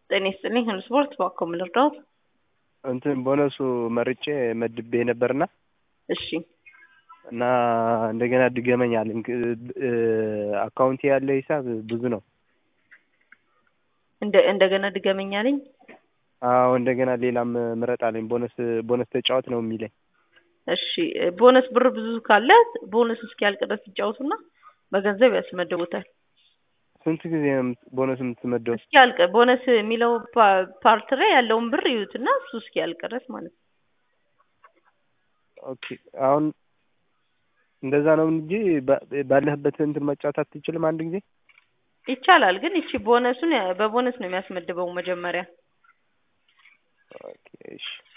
ጤና ይስጥልኝ ሁሉ ስፖርት ባኮ ምን ልርዳዎት? እንትን ቦነሱ መርጬ መድቤ ነበርና እሺ እና እንደገና ድገመኝ አለኝ። አካውንቴ ያለ ሂሳብ ብዙ ነው። እንደ እንደገና ድገመኝ አለኝ። አዎ እንደገና ሌላም ምረጥ አለኝ። ቦነስ ቦነስ ተጫወት ነው የሚለኝ። እሺ ቦነስ ብር ብዙ ካለ ቦነስ እስኪያልቅ ድረስ ይጫወቱና በገንዘብ ያስመድቡታል። ስንት ጊዜ ነው የምት- ቦነስ የምትመደው? እስኪያልቅ ቦነስ የሚለው ፓ- ፓርት ላይ ያለውን ብር ይዩትና እሱ እስኪያልቅ ድረስ ማለት ነው። ኦኬ አሁን እንደዛ ነው እንጂ ባ- ባለህበት እንትን መጫወት አትችልም አንድ ጊዜ? ይቻላል ግን ይቺ ቦነሱን ያ- በቦነስ ነው የሚያስመድበው መጀመሪያ። ኦኬ እሺ